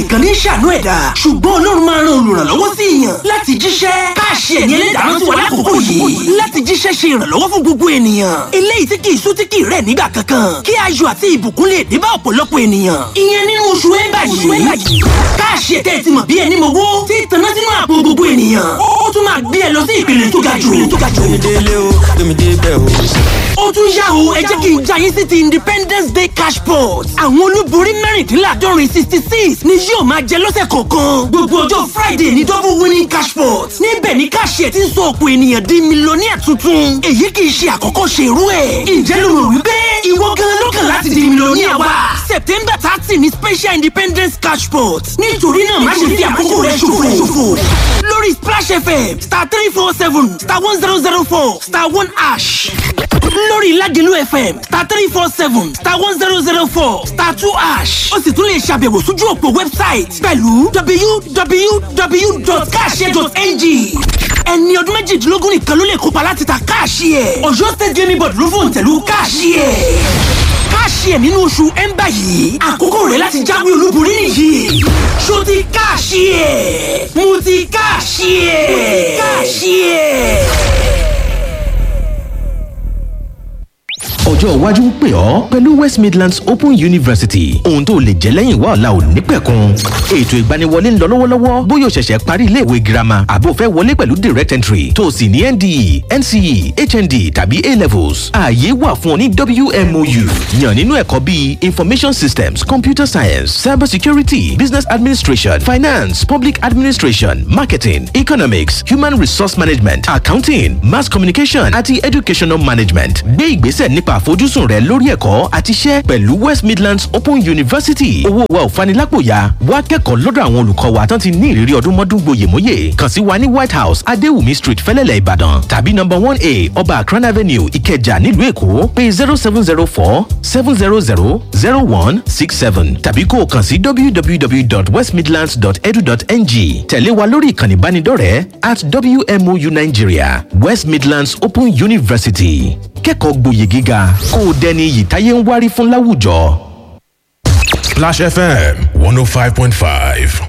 nìkan ní ṣàánú ẹ̀dá ṣùgbọ́n ọlọ́run máa ran olùrànlọ́wọ́ sí èèyàn láti jíṣẹ́ káàṣì ẹ̀ní ẹlẹ́dàá rántí wa lákòókò yìí láti jíṣẹ́ ṣe ìrànlọ́wọ́ fún gbogbo ènìyàn eléyìí tí kì í sú tí kì í rẹ̀ nígbà kankan kí ayọ̀ àti ìbùkún lè dé bá ọ̀pọ̀lọpọ̀ ènìyàn ìyẹn nínú oṣù ẹ̀ńbà yìí káàṣì ẹ̀tẹ́ ti mọ̀ bí ẹni mowó tí ìtànná sínú àpò gbogbo ènìyàn ó tún máa gbé ẹ lọ sí ìpele tó ga jù tó ga jù délé o tómi dé bẹ́ẹ̀ o. ó tún yá o ẹ jẹ́ kí n já yín sí ti independence day cash pot àwọn olúborí mẹ́rìndínláàdọ́rin sixty six ni yóò máa jẹ lọ́sẹ̀ kọ̀ọ̀kan gbogbo ọjọ́ friday ní double winning cash pot níbẹ̀ ni káṣíẹ̀ ti ń sọ ọ̀pọ̀ ènìyàn di mílíọ̀nìyà tuntun èyí kì í ṣe àkọ́kọ́ ṣe irú ẹ̀ ǹjẹ́ ló rò wípé ìwọ gan ló kàn láti di mílíọ̀nìyà wa september thirty ni special independence cash pot nítorí náà má ṣe fi àkókò rẹ ṣòfò lórí splash fm star three four seven star one zero zero four star one ash lórí Ládìlú FM star three four seven star one zero zero four star two ash ó sì tún lè ṣàbẹ̀wò sójú òpó wẹ́bsáìtì pẹ̀lú www.cash.ng ẹni ọdún méjìdínlógún nìkan ló lè kópa láti ta káàṣì ẹ̀ Ọ̀yọ́ state gaming board ló fòun tẹ̀lú káàṣì ẹ̀ káàṣì ẹ̀ nínú oṣù ẹ̀ńbà yìí àkókò rẹ̀ láti jáwé olúborí nìyí ṣó ti káàṣì ẹ̀ mo ti káàṣì ẹ̀ káàṣì ẹ̀. ọjọ́ iwájú ń pè ọ́ pẹ̀lú west midlands open university ohun tó lè jẹ́ lẹ́yìn wá ọ̀la ò ní pẹ̀kun ètò ìgbaniwọlé ń lọ lọ́wọ́lọ́wọ́ bóyá o ṣẹ̀ṣẹ̀ parí iléèwé girama àbó fẹ́ wọlé pẹ̀lú direct entry tó o sì ní nde nce hnd tàbí a levels ààyè wà fún ọ ní wmou yàn nínú ẹ̀kọ́ bíi information systems computer science cyber security business administration finance public administration marketing economics human resource management accounting mass communication àti educational management gbé ìgbésẹ̀ nípa àfojúsùn rẹ lórí ẹ̀kọ́ àti iṣẹ́ pẹ̀lú west midlands open university owó wa ò fanilápòyà wá kẹ́kọ̀ọ́ lọ́dọ̀ àwọn olùkọ́ wa tán ti ní ìrírí ọdún mọ́dún gboyèmóyè kàn sí wa ní white house adéwùmí street fẹ́lẹ́lẹ̀ ìbàdàn tàbí number one a ọba akran avenue ìkẹjà nílùú èkó pé zero seven zero four seven zero zero zero one six seven tàbí kó o kàn sí www.westmidlands.edu.ng tẹ̀lé wa lórí ìkànnì ìbánidọ́rẹ̀ẹ́ at wmou nigeria west midlands open university kẹ́kọ̀ọ́ gboyè gíga kó o dẹni iyì táyé ń wárí fún láwùjọ. Splash FM 105.5.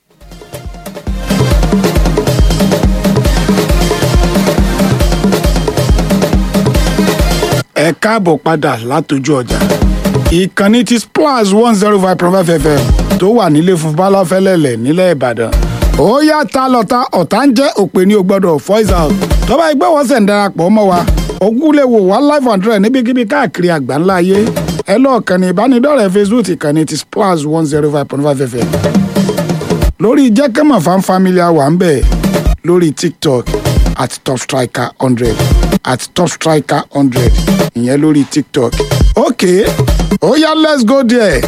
ẹ káàbọ̀ padà látọjú ọjà ìkànnì ti splash one zero five point five fm tó wà nílé fún balafẹ́lẹ́lẹ̀ nílẹ̀ ìbàdàn ó yá ta lọ́ta ọ̀tá ń jẹ́ òpè ní o gbọ́dọ̀ voice out tó bá gbé wọ́n sẹ̀ ń darapọ̀ mọ́ wa ogún lè wò wá live and direct níbikíbi káàkiri àgbáńlá ayé ẹ lọ́ọ̀ kàn ní ìbánidọ́rẹ̀ẹ́ facebook ìkànnì ti splash one zero five point five fm lórí jẹ́kẹ́mọ̀ fan family wà ń bẹ̀ lórí tiktok at top striker hundred at top striker hundred ìyẹn lórí tiktok ok ó yá let's go there.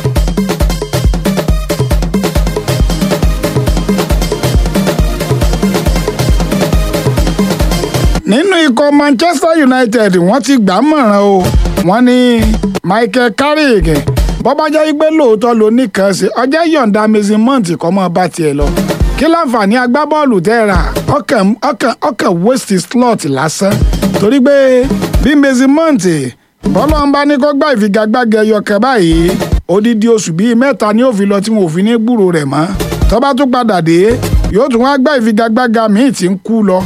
nínú ikọ̀ manchester united wọ́n ti gbà á mọ̀ràn o wọ́n ní michael carrick bọ́bá jẹ́ pé lóòótọ́ ló nìkan ṣe ọjọ́ yọ̀ǹda mason mount kọ́ mọ́ bá tiẹ̀ lọ kí láǹfààní agbábọ́ọ̀lù tẹ́ ra ọkàn ọkàn ọkàn waste slot lásán torí pé bí mason mount bọ́lá ń bá ní kó gbá ìfigagbága ẹyọkẹ báyìí odidi oṣù bíi mẹ́ta ni ó fi lọ tí wọn ò fi ní gbúrò rẹ̀ mọ́ tó bá tún padà dé yóò tún wá gbá ìfigagbága míì tí ń kú lọ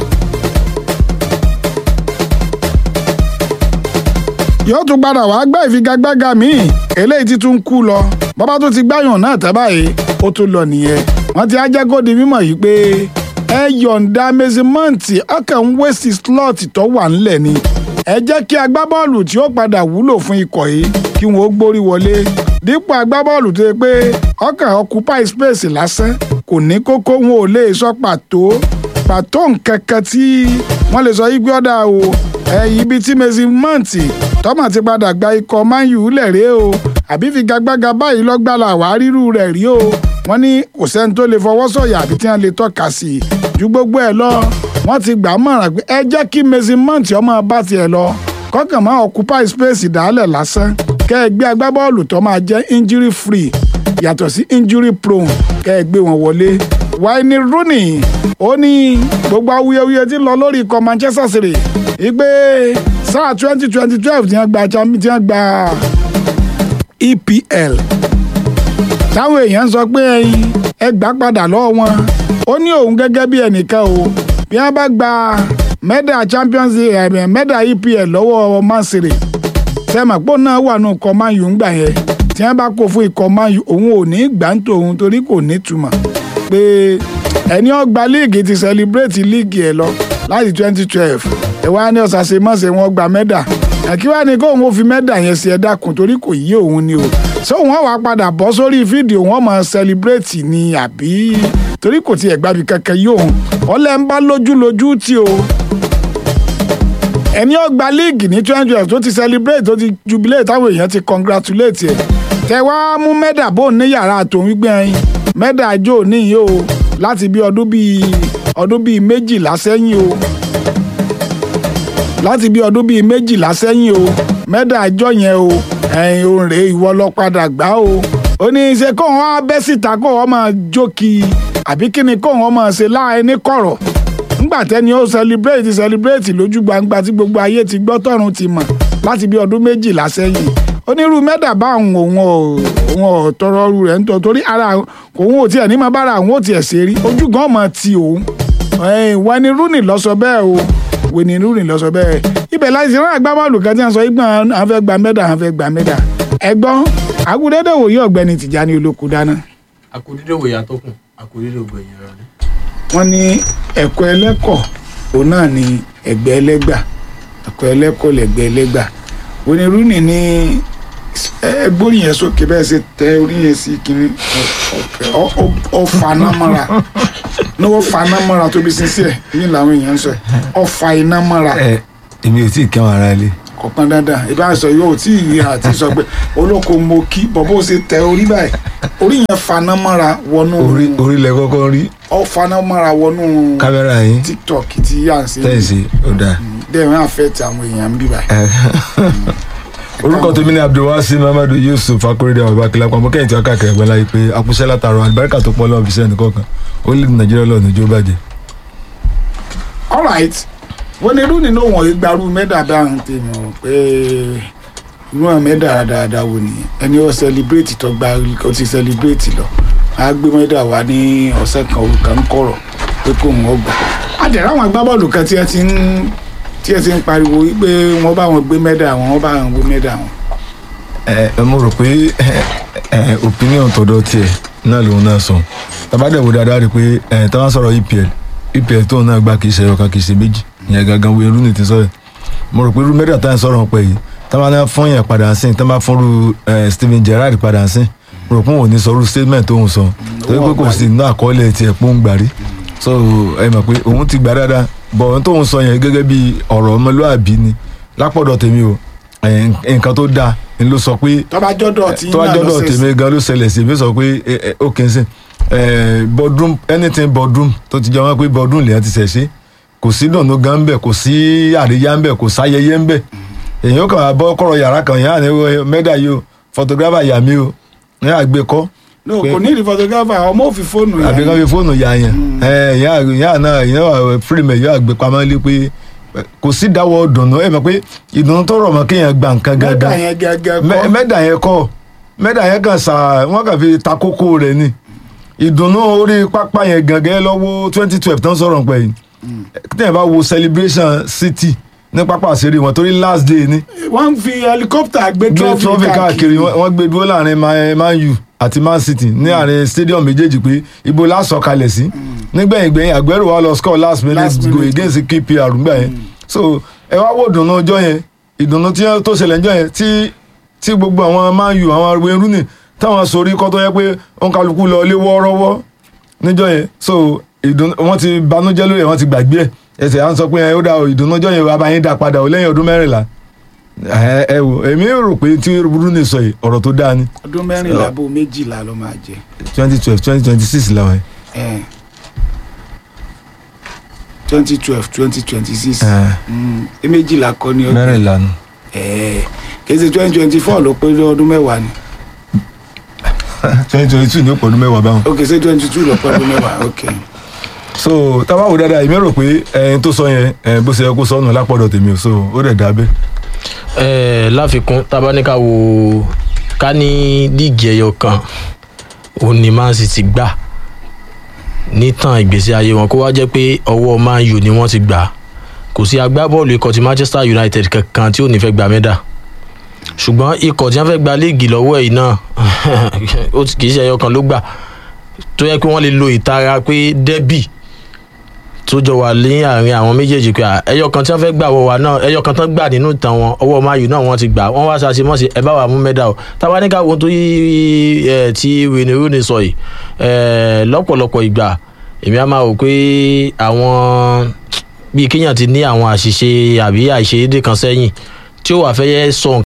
yóò tún padà wàá gbá ìfigagbága míì eléyìí ti tún kú lọ bọ́bá tó ti gbáyàn náà tẹ́ báyìí ó tún lọ nìyẹn wọ́n ti á jẹ́ kó di mímọ̀ yìí pé ẹ yọ̀ǹda mẹsìmọ́ǹtì ọkàn ń wéṣì slọ́ọ̀tì tó wà ńlẹ̀ ni ẹ jẹ́ kí agbábọ́ọ̀lù tí ó padà wúlò fún ikọ̀ yìí kí wọ́n ó gbórí wọlé dípò agbábọ́ọ̀lù tó yẹ pé ọkàn occupy space lásán kò ní kókó wọn ò lè sọ pàtó pàtó nǹkan kan tí wọ́n lè sọ yí gbé ọ̀dà o ẹ̀yìn ibi tí mẹsìmọ́ǹtì tọ́mọ̀ ti padà gba ikọ̀ man u lẹ̀rẹ́ o àbí figagbága báyìí lọ́gbàlà wàá rírú rẹ̀ rí o wọ́n ní kò sẹ́ni tó lè fọwọ́ sọ̀yà àbí tí wọ́n lè tọ́ka sí i ju gbogbo ẹ̀ lọ wọ́n ti gbà á mọ̀ràn pé ẹ jẹ́ kí mason mount ọmọ bá tiẹ̀ lọ kọ́kàn máa occupy space dálẹ̀ lásán kẹ́ ẹ gbé agbábọ́ọ̀lù tó máa jẹ́ injury free yàtọ̀ sí injury prone kẹ́ ẹ gbé wọn wọlé wáìnì rooney ó ní gbogbo awuyewuye tí ń lọ lórí ikọ̀ manchester city ìgbé sáà twenty twenty twelve tí wọ́n gba champion tí wọ́n gba EPL táwọn èèyàn sọ pé ẹyin ẹ gbà padà lọ́wọ́ wọn ó ní òun gẹ́gẹ́ bí ẹnìkan o bí wọ́n bá gba mẹ́dà champions league mẹ́dà epl lọ́wọ́ man city sẹ́mọ̀pọ̀ náà wà nù ikọ̀ man u ńgbà yẹn tí wọ́n bá kó fún ikọ̀ man u òun ò ní gbà ń tòun torí kò ní túmọ̀ pé ẹni ọgbà líìgì ti celebrate líìgì ẹ lọ láti twenty twelve ẹ wá ní ọ̀sàsẹ mọ̀sẹ̀ wọn gba mẹ́dà àkí wá ní kóun ó fi mẹ́dà yẹn sí ẹ dákun torí kò yí òun ni o ṣé òun á wá padà bọ́ sórí fídíò wọn máa celebrate ni àbí torí kò tiẹ̀ gbàbí kankan yí òun ọlẹ́ ń bá lójúlójú tí o ẹni ọgbà líìgì ní twenty twelve tó ti celebrate tó ti jubilate táwọn èèyàn ti congratulate ẹ tẹ wá mú mẹ́dà bò ní yàrá tòun wípé ẹyin mẹ́dà jò níyì o láti bí ọdún bíi ọdún bíi méjìlá sẹ́yìn o láti bí ọdún bíi méjìlá sẹ́yìn o mẹ́dà àjọ yẹn o ẹ̀yìn òun rèé ìwọ lọ padà gbá o ó ní ṣe kóun wá bẹ́ síta kóun wọ́n máa jókì àbí kí ni kóun wọ́n máa ṣe láàrin ní kọ̀rọ̀ ńgbà tẹ́ni ó celebrate celebrate lójú gbangba tí gbogbo ayé ti gbọ́ tọ́run ti mọ̀ láti bí ọdún méjìlá sẹ́yìn onírú mẹ́dà bá òun òun ò òun ò tọrọ ọrù rẹ̀ ń tọ́ torí ara òun ò tiẹ̀ ní máa bára òun ò tiẹ̀ ṣe rí ojú gan mọ̀ ti òun wani rooney lọ sọ bẹ́ẹ̀ o wani rooney lọ sọ bẹ́ẹ̀ ibẹ̀ láti ṣe rán agbábọ́ọ̀lù kan tí wọ́n sọ ìgbọ̀n àwọn fẹ́ gba mẹ́dà àwọn fẹ́ gba mẹ́dà ẹ̀gbọ́n agudẹ́dẹ́ wòye ọ̀gbẹ́ni tìjání olóko dáná. àkùdídé wòye àtọkùn àkùdídé ògbẹ̀yìn rẹ ni. wọ́n ní ẹ̀kọ́ ẹlẹ́kọ̀ òun náà ni ẹgbẹ́ ẹlẹ́gbà ẹ̀kọ́ ẹlẹ́kọ̀ lẹ̀gbẹ́ ẹlẹ́gbà wani rooney ní ẹgbórí yẹn sókè bẹ́ẹ̀ ṣe tẹ orí yẹn sí kiri ọfà náà mọ́ra ní wọ́n fa iná mọ́ra tóbi sísí ẹ̀ ní làwọn èèyàn ń sọ ọfà iná mọ́ra ẹ èmi ò tí ì kẹ́wọ̀n ara ilé. kọ̀ọ̀kan dáadáa ìbá sọ yóò tí ì rí àti sọ pé olóko mo kí bọ̀bọ̀ ṣe tẹ orí báyìí orí yẹn fa iná mọ́ra wọnú orí orí lẹ kọ́kọ́ rí ọfà iná mọ́ra wọnú kámẹ́rà yín tiktok tí yà ń ṣe tẹ̀sí ó dáa. bẹ́ẹ̀ wọ́n á fẹ́ ti àwọn èèyàn ń bí báyìí. orúkọ tèmi ni abdulwasi muhammadu yusuf akorede àwọn ìbákilá pamọ́ kẹ́yìn tí wọ́n káàkiri ẹ̀gbọ́n láyé pé akúṣẹ́ látàrọ àlùbáríkà tó pọ̀ lọ́wọ́ fi sẹ́ni kọ̀ọ̀kan ó lè nàìjíríà lọ́nà ìjó bàjẹ́. alright wọ́n ní irú nínú wọn ìgbàrú mẹ́dà bá ń tèmi o pé irú àwọn mẹ́dà dáadáa wò ni ẹni ó celebrate tó gba ó ti celebrate lọ á gbé mẹ́dà wá ní ọ̀sẹ̀ kan òrùka ń kọ̀rọ̀ pé kó wọn gbà. àdẹ̀rẹ̀ àwọn agbábọ́ọ̀lù kan tí ẹ ti ń tí ẹ ti ń pariwo wípé wọ́n bá wọn gbé mẹ́dà wọn wọ́n bá wọn gbé mẹ́dà wọn. ẹ ẹ mo rò pé ẹ opinion tọ̀dọ̀ tiẹ̀ náà lòun náà sọ tabadẹ wo dáadáa rí i pé ẹ táwọn sọ̀rọ̀ EPL EPL tóun náà gbà kì í ṣe ọ̀kan kì í ṣe méjì ìyẹn gangan wo irú ni ti sọ̀rọ̀ mo rò pé irú mẹ́ta táwọn sọ̀rọ̀ pẹ̀ yìí táwọn náà fún yẹn padà sí táwọn bá fún ru Steven Gerrard padà sí mo rò pé òun ò ní sọ irú statement tóun sọ torí pé kò sí inú àkọọ́lẹ̀ tiẹ̀ pé òun gbàrí so ẹ mọ̀ pé òun ti gbà dáadáa bọ̀ ohun tóun sọ yẹn gẹ́gẹ́ bí ọ̀rọ̀ ọmọlúàbí ni lápọ̀dọ̀ tèmi o nǹkan tó dáa ni ló sọ pé tọ́ba jọ́dọ̀ tí tó wá jọ́dọ̀ tèmi gan ló ṣẹlẹ̀ sí mi sọ pé ó kì í sìn boardroom anything boardroom tó ti jẹ́ wọn pé boardroom lèyàn ti ṣẹ̀ ṣe kò sí dùnú gan ń bẹ̀ kò sí àríyá ń bẹ̀ kò sáyẹyẹ ń bẹ̀ èyàn kàn wá bọ́ kọ̀rọ̀ yàrá kan yàrá ni mẹ́dà yìí o photographer yà mí o ní àgbékọ́ no kò ní ìdí photographer ọmọ òfin fóònù yà àbí kan fi fóònù yà yẹn yàrá náà yàrá wà fírímù yóò àgbé pamọ́ lé pé kò sí dáwọ́ dùnú ẹ mọ̀ pé ìdùnnú tó rọ̀ mọ́ kéèyàn gba nǹkan mẹ́dà gangan yẹn gẹ́gẹ́ Mẹ- kọ́ mẹ́dà yẹn kọ́ mẹ́dà yẹn kàn sà wọ́n kàn fi ta kókó rẹ̀ ni ìdùnnú orí pápá yẹn gangan lọ́wọ́ twenty twelve tán sọ̀rọ̀ pẹ̀ yìí tẹ́yìn bá wo celebration city ní pápá àṣírí wọn torí last day ni wọ́n fi helicopter gbé gbé trophy trophy káàkiri wọ́n wọ́n gbé dúró láàrin Man- man u àti man city ní àárín stadium méjèèjì pé ibo lásọ kalẹ̀ sí nígbẹ̀yìn gbẹ̀yìn Aguero wà lọ score last minute Last goal minute. against QPR gbà yẹn so ẹ wá wò dùnú ọjọ́ yẹn ìdùnnú tí tó ṣẹlẹ̀ ọjọ́ yẹn tí tí gbogbo àwọn man u àwọn arúgbó irúnì táwọn sórí kọ́ tó yẹ pé òun kálukú lọ lé wọ́ọ́rọ́wọ́ níjọ́ yẹn so ìdùnnú wọ́n ti banújẹ́ lórí ẹ̀ wọ́n ti gbàgbé ẹ̀ ẹsẹ̀ à ń sọ pé ẹ ó dá o ìdùnnú ọjọ́ yẹn wàá bá yín dá padà o lẹ́yìn ọdún mẹ́rìnlá ẹ ẹ wò èmi rò pé tí Rooney sọ yìí ọ̀rọ̀ tó dáa ni ọdún mẹ́rìnlá bó méjìlá ló máa jẹ twenty twelve twenty twenty six làwọn ẹ̀ twenty twelve twenty twenty six ẹ méjìlá kọ́ ni ọdún mẹ́rìnlá nu ẹ̀ kéde twenty twenty four ló pé ọdún mẹ́wàá ni twenty twenty two ní òpò ọdún mẹ́wàá báwọn. ok ṣé twenty two ló pé ọdún mẹ́wàá ok so tábà wò dáadáa èmi rò pé ẹyin tó sọ yẹn ẹ, bó ṣe yẹ kó sọnù lápọ̀dọ̀ tèmi o so ó dẹ̀ dábẹ́. ẹ láfikún tabaníkà wo ká ní líìgì ẹyọ kan òun ni man city gbà nítàn ìgbésí ayé wọn kó wá jẹ́ pé ọwọ́ man u ni wọ́n ti gbà á. kò sí agbábọ́ọ̀lù ikọ̀ ti manchester united kankan tí ò ní fẹ́ gba mẹ́dà ṣùgbọ́n ikọ̀ tí wọ́n fẹ́ gba léègì lọ́wọ́ ẹ̀ náà ó ti- kì í ṣe ẹyọ kan ló gbà tó yẹ pé wọ́n lè lo ìtara pé dẹ́bì tó jọ wà ní àárín àwọn méjèèjì pé à, ẹyọ kan tí wọ́n fẹ́ gbà wọ wa náà ẹyọ kan tán gbà nínú ìtàn wọn ọwọ́ mayu náà wọ́n ti gbà wọ́n wá ṣàṣe mọ́ṣe ẹ bá wà mú mẹ́dà o táwa ní ká wo tó yí ẹ tí wíní rooney sọ yìí ẹ lọ́pọ̀lọpọ̀ ìgbà èmi á máa wò pé àwọn bíi kéèyàn ti ní àwọn àṣìṣe àbí àìṣedédé kan sẹ́yìn tí ó wà fẹ́ yẹ sọ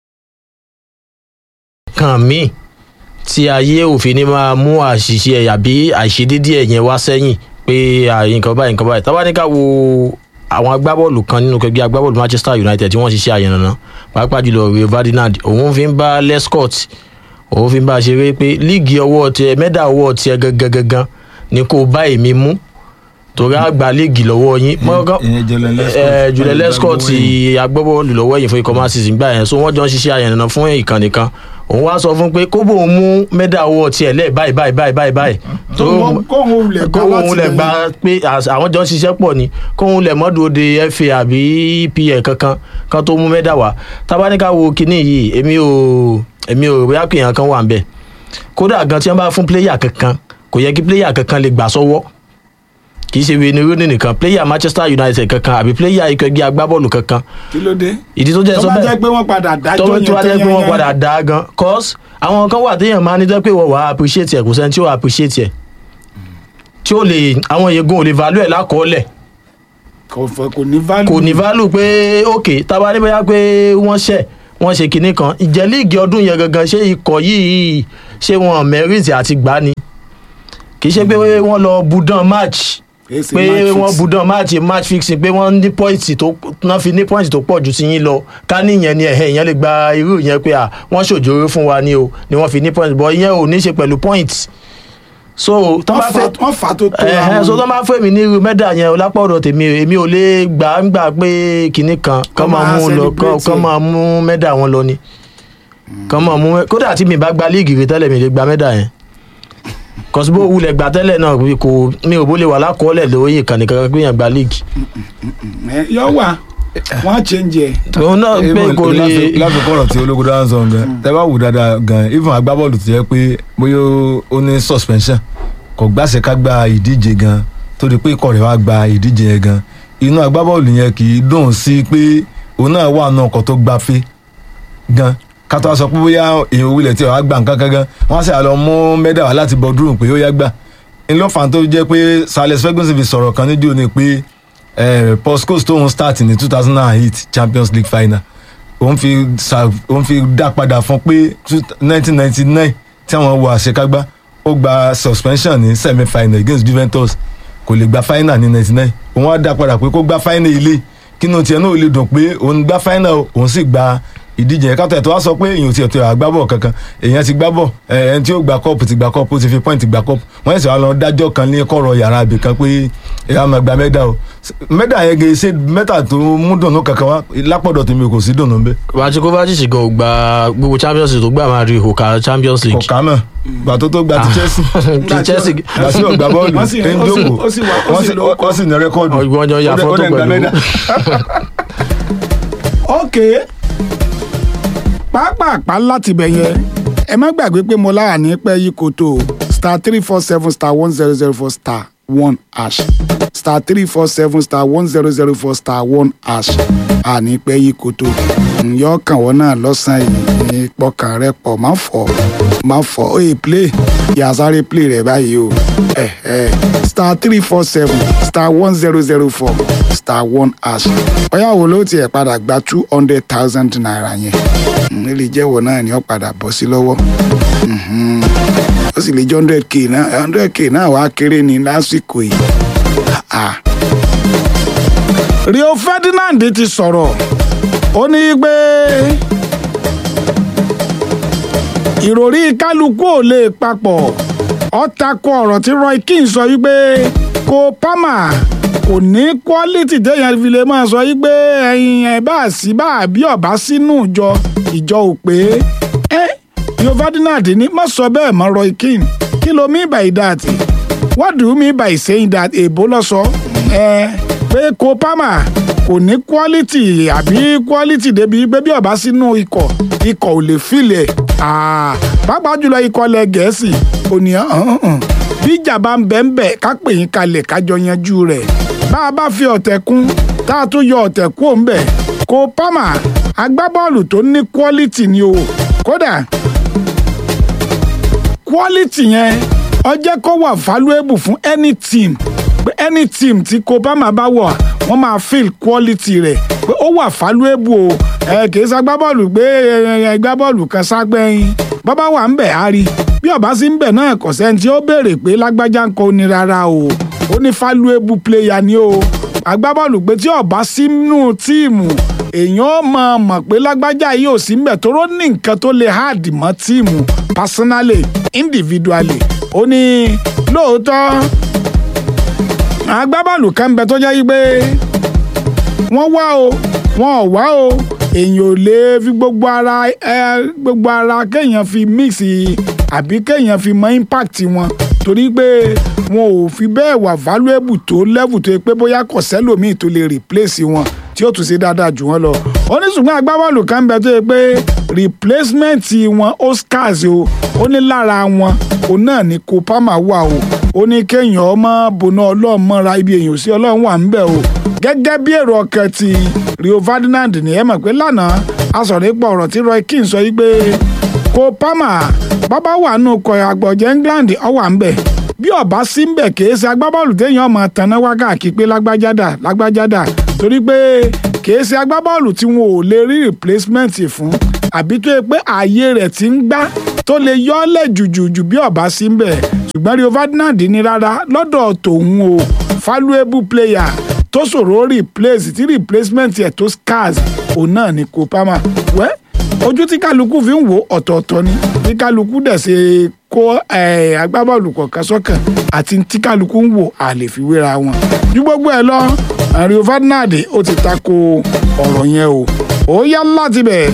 nǹkan míì tí ayé òfin ní máa mú àṣìṣe ẹ̀ àbí àìṣedédé ẹ̀ yẹn wá sẹ́yìn pé à, nǹkan báyìí nǹkan báyìí tábà ní ká wo àwọn agbábọ́ọ̀lù kan nínú kẹgbẹ́ agbábọ́ọ̀lù manchester united tí wọ́n ṣiṣẹ́ àyànnà pàápàá jùlọ rio ferdinand òun fi ń bá lescott òun fi ń bá a ṣeré pé líìgì ọwọ́ tiẹ̀ mẹ́dà ọwọ́ tiẹ̀ gangan gangan ni kò bá èmi mú torí àgbà líìgì lọ́wọ́ yín mọ́kàn ìyẹn Julian Lescott. ẹ Julian Lescott agbábọ́ọ̀lù lọ́wọ́ ẹ̀yìn fún ikọ̀ man city gbà yẹn so wọ́n jọ ń ṣiṣẹ́ àyànnà fún ìkànnì kan òun wá sọ fún pé kó bóun mú mẹ́dà ọwọ́ tiẹ̀ lẹ́ẹ̀ báyìí báyìí báyìí báyìí báyìí tó kóhun wulẹ̀ gbà kóhun láti lẹ̀ lẹ́yìn. gba pé as- àwọn jọ ń ṣiṣẹ́ pọ̀ ni kóhun lẹ̀ mọ́dún de fa àbí pl kankan kan tó mú mẹ́dà wá tábánikà wo kinní yìí èmi ò èmi ò bóyá pé èèyàn kan wà ń bẹ̀ kódà gan tí wọ́n bá fún pléyà kankan kò yẹ kí pléyà kankan lè gbà sọ́wọ́ kì í ṣe wíní rooney nìkan pléyà manchester united kankan àbí pléyà ikọ̀ ẹgbẹ́ agbábọ́ọ̀lù kankan kí ló dé. ìdí tó jẹ́ tó sọ bá bẹ́ẹ̀ jẹ́ pé wọ́n padà dájọ́ tó yẹn tó wá jẹ́ pé wọ́n yányán. padà dá a gan cause àwọn kan wà téèyàn máa ní jẹ́ pé wọ́n wà á appreciate ẹ̀ kò sẹ́ni tí ó appreciate ẹ̀ tí ó lè àwọn yegun ò lè value ẹ̀ lákọọ́lẹ̀ kò fọ- kò ní value. kò ní value pé ok tábà ní bóyá pé wọ́n ṣẹ̀ wọ́n ṣe kinní kan ìjẹ́ líìgì ọdún yẹn gangan ṣé ikọ̀ yìí ṣé wọn merit àti gbá ni kì í ṣe pé wọ́n lọ budan match Kìí ṣe pé match wọ́n fix. budan match match fixing pé wọ́n ní point tó wọ́n fi ní point tó pọ̀ ju ti yín lọ ká níyẹn ni ẹ̀hẹ́ ìyẹn lè gba irú yẹn pé à wọ́n ṣòjòrò fún wa ni o ni wọ́n fi ní point bọ́ ìyẹn ò ní ṣe pẹ̀lú point so tó wọ́n bá fà fẹ́ wọ́n fà tó tó ẹ̀hẹ́ so tó máa fẹ́ mi ní irú mẹ́dà yẹn lápọ̀dọ̀ tèmi èmi ò lè gbà ń gbà pé kinní kan kán máa mú lọ kán- kán máa mú mẹ́dà wọn lọ ni kán máa mú kódà tí mi bá gba líìgì rí tẹ́lẹ̀ mi lè gba mẹ́dà yẹn kọsibó wulẹ̀ gbà tẹ́lẹ̀ náà bí kò mi ò bó lè wà lákọọ́lẹ̀ lóye ìkànnì kankan pé yẹn gba líìgì yọ wà wọ́n á change ẹ̀. òun náà pé Even kò lè láfi kọ́rọ̀ tí ológun dáhùn sọ gan tẹ bá wù dáadáa gan even agbábọ́ọ̀lù ti yẹ pé bóyá ó ní suspension kò gbàṣẹ ká gba ìdíje gan tó di pé ikọ̀ rẹ̀ wá gba ìdíje yẹn gan inú agbábọ́ọ̀lù yẹn kì í dùn sí pé òun náà wà náà ọkọ̀ tó gbafẹ́ gan kátó wá sọ pé bóyá èèyàn wulẹ̀ tí wàá gbà nǹkan kan gan wọ́n á sì lọ mú mẹ́dà wá láti bọ́ dúró pé ó yá gbà ńlọ́fà tó jẹ́ pé Sales Ferguson fi sọ̀rọ̀ kan níjó ni pé eh, Paul Scholes tóun start ní two thousand and eight Champions League final òun fi sa òun fi dá padà fún pé nineteen ninety nine tí àwọn wọ àṣekágbá ó gba suspension ní semi final against Juventus kò lè gba final ní ninety nine òun á dá padà pé kó gba final ilé kínú tiẹ̀ náà ó lè dùn pé òun gba final o, òun sì gba ìdíje yẹn kátó ẹ̀ tó wá sọ pé èèyàn ti ẹ̀tọ́ àgbábọ̀ kankan èèyàn ti gbábọ̀ ẹ̀ ẹni tí ó gba kọ́ọ̀pù ti gba kọ́ọ̀pù ó ti fi pọ́ìntì gba kọ́ọ̀pù wọ́n yẹn sì wá lọ dájọ́ kan ní kọ̀rọ̀ yàrá ibì kan pé èèyàn máa gba mẹ́dà o mẹ́dà yẹn gẹ̀ ṣe mẹ́tà tó mú dùnú kankan wá lápọ̀dọ̀ tèmi kò sí dùnú bẹ́ẹ̀ Vati Kovacic gan ò gba gbogbo champions league tó gbà máa rí ìhòkà champions league kọ̀ọ̀ká mọ̀ gbà tó tó gba ti Chelsea ti Chelsea gbà sí ọ̀gbà bọ́ọ̀lù Wọ́n sì- ń ó sì- jókòó ó sì wà- ó wọ́n sì sì- lórúkọ. wọ́n sì ní rẹ́kọ́ọ̀dù ọgbọ́n jọ ya Ó dẹ̀- ó fọ́tò dẹ̀ gba pẹ̀lú mẹ́dà. ok pàápàá láti bẹ̀ yẹn ẹ má gbàgbé pé mo lára ní pẹ́ yí koto star three four seven star one zero zero four star one hash star three four seven star one zero zero four star one hash àní pẹ́ yí koto ǹyọ́ kàn wọ́n náà lọ́sàn-án yìí pọkàn rẹ pọ̀ má fọ́ má fọ́ ó yẹ play yà sáré play rẹ̀ báyìí o ẹ̀ ẹ̀ star three four seven star one zero zero four star one hash ọ̀yá wo ló tiẹ̀ padà gba two hundred thousand naira yẹn Mm, ó lè jẹ́wọ́ náà ni ó padà bọ́ sí lọ́wọ́ Mhm. ó sì lè jẹ́ hundred k náà hundred k náà wàá kéré ní lásìkò yìí Ah. Rio Ferdinand ti sọ̀rọ̀ ó ní pé ìròrí kálukú ò lè papọ̀ ó takò ọ̀rọ̀ tí Roy Keane sọ wípé kó Palmer kò ní quality téèyàn fi lè máa sọ wípé ẹyin ẹ bá sí bá àbí ọ̀bá sínú ìjọ ìjọ ò pé ẹ Rio Ferdinand ní má sọ bẹ́ẹ̀ mọ́ Roy Keane kí ló mí by that what do you mean by saying that èbó lọ sọ ẹ pé kó pama kò ní quality àbí quality débi pé bí ọba sínú ikọ̀ ikọ̀ ò lè filẹ̀ pàápàá jùlọ ikọ̀ lẹ gẹ̀ẹ́sì ònìyàn bí ìjà bá ń bẹ̀ ń bẹ̀ ká pè yín kalẹ̀ kájọ yanjú rẹ̀ bá a bá fi ọ̀tẹ̀ kún tá a tún yọ ọ̀tẹ̀ kú òun bẹ̀ kó pama agbábọ́ọ̀lù tó ní quality ni o kódà quality yẹn ó jẹ́ kó wà valuable fún any team pé any team tí Copama bá wọ̀ wọ́n máa feel quality rẹ̀ pé ó wà valuable o ẹ kì í ṣagbábọ́ọ̀lù gbé ẹgbábọ́ọ̀lù kan ságbẹ́yìn bọ́bá wà ń bẹ̀ á rí bí ọba sí ń bẹ̀ náà kò sẹ́ni tí ó béèrè pé lágbájá ń kọ́ ni rárá o ó ní valuable player ni o agbábọ́ọ̀lù pé tí ọba sínú tíìmù èèyàn ó mọ̀ mọ̀ pé lágbájá yìí ò sí ń bẹ̀ tó rọ́ ní nǹkan tó lè hard mọ́ tíìmù personally individually ó ní lóòótọ́ agbábọ́ọ̀lù kan ń bẹ tó jẹ́ yí pé wọ́n wá o wọn ò wá o èèyàn ò lè fi gbogbo ara ẹ gbogbo ara kéèyàn fi mix àbí kéèyàn fi mọ impact wọn torí pé wọn ò fi bẹ́ẹ̀ wà valuable tó level tó yẹ pé bóyá kò sẹ́lòmíì tó lè replace wọn tí ó tún ṣe dáadáa jù wọ́n lọ. ó ní ṣùgbọ́n agbábọ́ọ̀lù kan bẹ tó yẹ pé replacement wọn oscars o ó ní lára wọn òun náà ní Copama wà o ó ní kéèyàn ọmọ bùnà ọlọ́run mọ́ra ibi èèyàn sí ọlọ́run wà ń bẹ̀ o gẹ́gẹ́ bí èrò ọkàn ti Rio Ferdinand ní ẹ mọ̀ pé lánàá a sọ̀rọ̀ nípa ọ̀rọ̀ tí Roy Keane sọ yí pé Copama bàbá wà nù kọ àgbọ̀jẹ̀ England ó wà ń bẹ̀ bí ọba sí ń bẹ̀ kìí ṣe agbábọ́ọ̀lù téèyàn ọmọ tanná wákàkí pé lágbájádà lágbájádà torí pé kìí ṣe agbábọ́ọ̀lù tí wọn ò lè rí replacement fún àbí tó yẹ pé ààyè rẹ̀ ti ń gbá tó lè yọ́lẹ̀ jùjùjù bí ọba sí ń bẹ̀ ṣùgbọ́n Rio Ferdinand ní rárá lọ́dọ̀ tòun o valuable player tó ṣòro replace tí replacement ẹ̀ tó scarce òun náà ni Copama wẹ́ ojú tí kálukú fi ń wo ọ̀tọ̀ọ̀tọ̀ ni tí kálukú dẹ̀ ṣe kó agbábọ́ọ̀lù kọ̀ọ̀kan sọ́kàn àti tí kálukú ń wò a lè fi wéra wọn. ju gbogbo ẹ lọ Rio Ferdinand ó ti tako ọ̀rọ̀ yẹn o ó yá láti bẹ̀.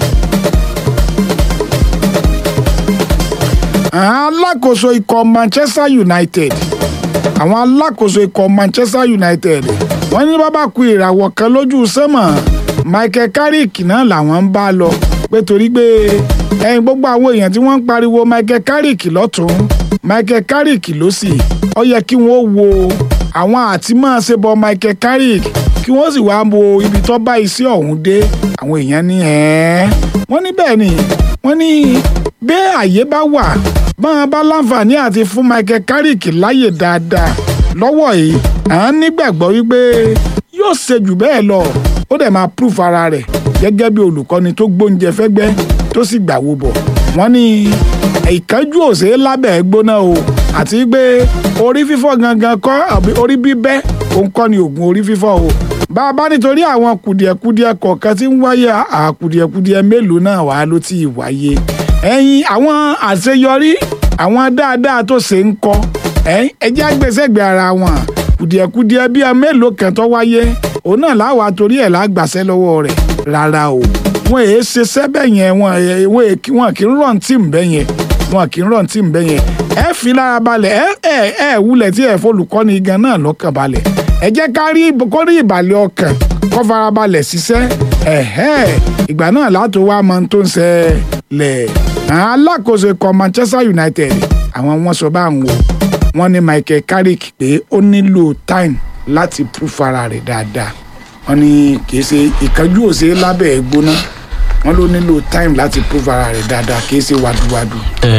alákòóso ikọ̀ Manchester United àwọn alákòóso ikọ̀ Manchester United wọ́n ní bàbá ku ìràwọ̀ kan lójú sẹ́mọ̀ Michael Carrick náà làwọn ń bá lọ pé torí pé ẹyin gbogbo àwọn èèyàn tí wọ́n ń pariwo Michael Carrick lọ́tún Michael Carrick lósì ó yẹ kí wọ́n wo àwọn àti máa ṣe bọ Michael Carrick kí wọ́n sì wáá wo ibi tó bá iṣẹ́ ọ̀hún dé àwọn èèyàn ní ẹ̀ wọ́n ní bẹ́ẹ̀ ni wọ́n ní bẹ́ẹ̀ àyè bá wà báwọn bá láǹfààní àti fún Michael Carrick láyè dáadáa lọ́wọ́ yìí à ń nígbàgbọ́ wípé yóò ṣe jù bẹ́ẹ̀ lọ ó dẹ̀ máa proof ara rẹ̀ gẹ́gẹ́ bí olùkọ́ni tó gbóúnjẹ fẹ́gbẹ́ tó sì gbàwó bọ̀ wọ́n ní ìkánjú òsè lábẹ́ gbóná o àti pé orí fífọ́ gangan kọ́ àbí orí bíbẹ́ òun kọ́ ni oògùn orí fífọ́ o bá a bá nítorí àwọn kùdìẹ̀kudiẹ kọ̀ọ̀kan tí ń wáyé àkùdìẹ̀kudiẹ mélòó náà wà ló ti wáyé ẹ̀yin àwọn àṣeyọrí àwọn dáadáa tó ṣe ń kọ́ ẹjẹ́ àgbẹ̀sẹ̀gbẹ̀ ara wọn kùdìẹ̀kudiẹ bíi mélòó kan tó wáyé òun náà láwa torí ẹ̀ lágbàṣẹ́ lọ́wọ́ rẹ̀ rárá o wọn èé ṣe sẹ́bẹ̀ yẹn wọn wọn kì í rọ̀ tíìmù bẹ́ yẹn wọn kì í rọ̀ tíìmù bẹ́ yẹn ẹ fi lára balẹ̀ ẹ ẹ ẹ wulẹ̀ tí ẹ fọlùkọ́ni gan náà lọ́kàn balẹ̀ ẹ jẹ́ ká rí kó rí ìbàlẹ̀ ọkàn kó fara balẹ̀ ṣiṣẹ́ ẹ̀hẹ́ ìgbà náà látò wá mọ tó ń ṣẹlẹ̀ àwọn alákòóso ikọ̀ Manchester United àwọn wọn sọ bá ń wò wọn ní Michael Carrick pé ó nílò time láti proof ara rẹ̀ dáadáa wọn ní kìí ṣe ìkánjú òṣè lábẹ́ gbóná wọn ló nílò time láti proof ara rẹ̀ dáadáa kìí ṣe wàdùwàdù.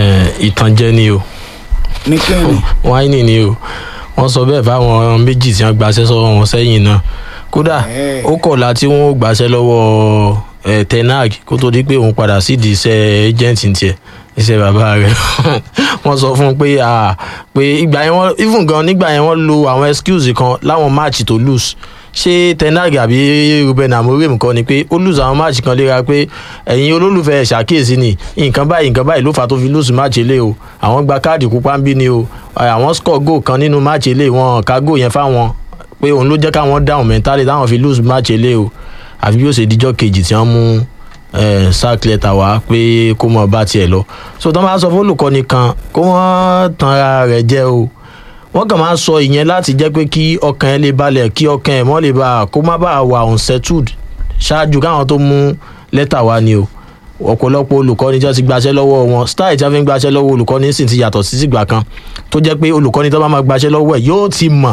ìtànjẹ ni o ní kẹ́hìn. wáìnì ni o wọ́n sọ bẹ́ẹ̀ fáwọn méjì tí wọ́n gbaṣẹ́ sọ́wọ́ wọn sẹ́yìn náà kódà ó kọ̀ọ̀la tí wọ́n gbaṣẹ́ lọ́wọ́ tenag kó tó di pé òun padà sídìí iṣẹ́ agent tiẹ̀ iṣẹ́ bàbá rẹ̀ wọ́n sọ fún un pé pé ìgbà yẹn wọ́n even gan nígbà yẹn wọ́n lo àwọn excuse kan láwọn match tó lose ṣé tenag àbí ruben amorim kan ni pé ó lose àwọn match kan léra pé ẹ̀yin olólùfẹ́ ṣàkíyèsí ni nǹkan báyìí nǹkan báyìí ló fà tó fi lose match ilé o àwọn gba káàdì pupa ń bí ni o àwọn score goal kan nínú match ilé wọn ká goal yẹn fáwọn pé òun ló jẹ́ káwọn down mentally táwọn fi lose match ilé o àfi bí ó ṣe díjọ́ kejì tí wọ́n mú sack letter wá pé kó mọ̀ bá tiẹ̀ lọ so tó máa sọ fún olùkọ́ni kan kó wọ́n tan ara rẹ̀ jẹ́ o wọ́n kàn máa ń sọ ìyẹn láti jẹ́ pé kí ọkàn ẹ lè balẹ̀ kí ọkàn ẹ mọ́ lè bá kó má bàa wà unsettled ṣáájú káwọn tó mú lẹ́tà wá ni o ọ̀pọ̀lọpọ̀ olùkọ́ni tí wọ́n ti gbaṣẹ́ lọ́wọ́ wọn style tí wọ́n fi ń gbaṣẹ́ lọ́wọ́ olùkọ́ni sì ti yàtọ̀ sí ìgbà kan tó jẹ́ pé olùkọ́ni tó bá máa gbaṣẹ́ lọ́wọ́ ẹ̀ yóò ti mọ̀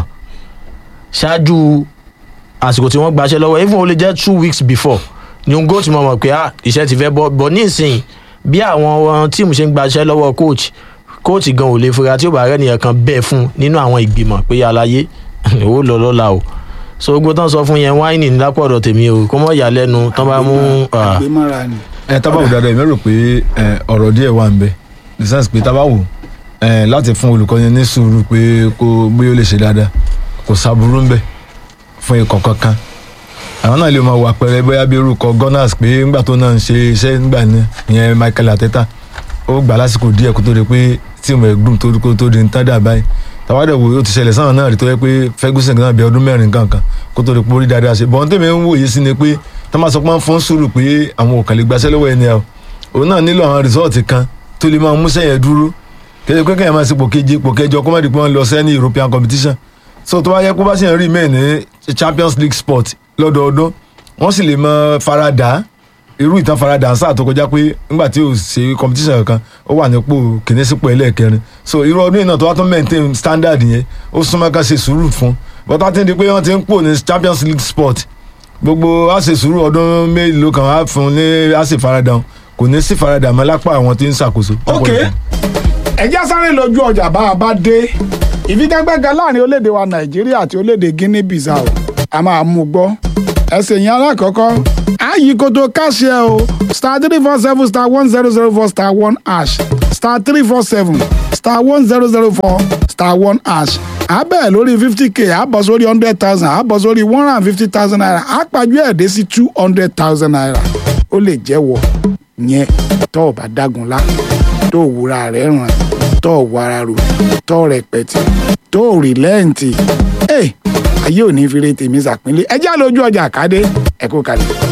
ṣáájú àsìkò tí wọ́n gbaṣẹ́ lọ́wọ́ even ó lè jẹ́ two weeks before ni òun góòtù mọ̀ mọ̀ pé ah iṣẹ́ ti fẹ́ bọ́ bọ́ ní ìsìn bí àwọn tíìmù ṣe ń gbaṣẹ́ lọ́wọ́ coach coach gan ò lè fura tí ó bá rẹ́ nìyẹn kan bẹ́ẹ̀ fún nínú àwọn ìgbìmọ̀ pé aláyé ó lọ lọ́la o so gbogbo tán sọ fún yẹn wáìnì ní lápò ọ̀dọ̀ tèmi o kó mọ̀ yà lẹ́nu tán bá mú ah, àgbémọ́ra ni. ẹ tábà wò dáadáa èmi rò pé ẹ, ọ̀rọ̀ díẹ̀ wà ń bẹ the sense pé tábà wò ẹ, láti fún olùkọ́ni ní sùúrù pé kó bóyá ó lè ṣe dáadáa kò sábúrú ń bẹ fún ikọ̀ kankan àwọn náà lè máa wà pẹ̀rẹ̀ bóyá bí orúkọ gunners pé ńgbà tó náà ń ṣe iṣẹ́ nígbà ní ìyẹn michael ateta ó gbà lásìkò díẹ̀ kó tó di pé tíìmù ẹ̀ gbùm tó kó tó di ń tádà báyìí tàwádẹ̀ wò ó ti ṣẹlẹ̀ sáwọn náà rí tó yẹ pé ferguson náà bí ọdún mẹ́rin kankan kó tó di pé ó rí dáadáa ṣe bọ́n tèmi ń wòye sí ni pé tó máa sọ pé wọ́n fún sùúrù pé àwọn ò kàn lè gbaṣẹ́ lọ́wọ́ ẹni ẹ̀ òun náà nílò àwọn rìsọ́ọ̀tì kan tó lè máa mú sẹ́yìn dúró kéde pé kẹ́yìn máa ṣe pò keje pò kẹjọ kó má di pé wọ́n lọ sẹ́ni european competition so tó bá yẹ kó bá sì ń rí mẹ́ẹ̀ ní champions league sport lọ́dọọdún wọ́n sì lè mọ farada irú ìtàn farada sáà tó kọjá pé nígbà tí ò ṣe competition kankan ó wà nípò kìíní sípò ẹlẹ́ẹ̀kẹrin so irú ọdún yìí náà tó wá tó maintain standard yẹn ó súnmọ́ ká ṣe sùúrù fún but wá ti di pé wọ́n ti ń pò ní champions league sport gbogbo á ṣe sùúrù ọdún mélòó kan á fún ní á sì farada kò ní sí farada mọ́ lápá àwọn tí ń ṣàkóso. ok ẹjẹ́ sáré lójú ọjà bá a bá dé ìfigagbága láàrin orílẹ̀-èdè wa nàìjíríà àti orílẹ̀-èdè guinea bissau a máa mú gbọ́ ẹsẹ̀ yẹn alákọ̀ọ́kọ́ ààyè kòtò káṣíẹ́ o star three four seven star one zero zero four star one hash star three four seven star one zero zero four star one hash abẹ́ lórí fifty k àbọ̀ sórí hundred thousand àbọ̀ sórí one hundred and fifty thousand naira àpàjù ẹ̀ dé sí two hundred thousand naira ó lè jẹ́wọ́ yẹn tó o bá dágun lá tó o wúra rẹ̀ ràn tó o wàrà rò tó o rẹpẹtì tó o rìlẹ́ǹtì ẹ̀ ayé ò ní fi re tèmi sàpínlẹ̀ ẹ já lójú ọjà kádé ẹ kó kalẹ̀.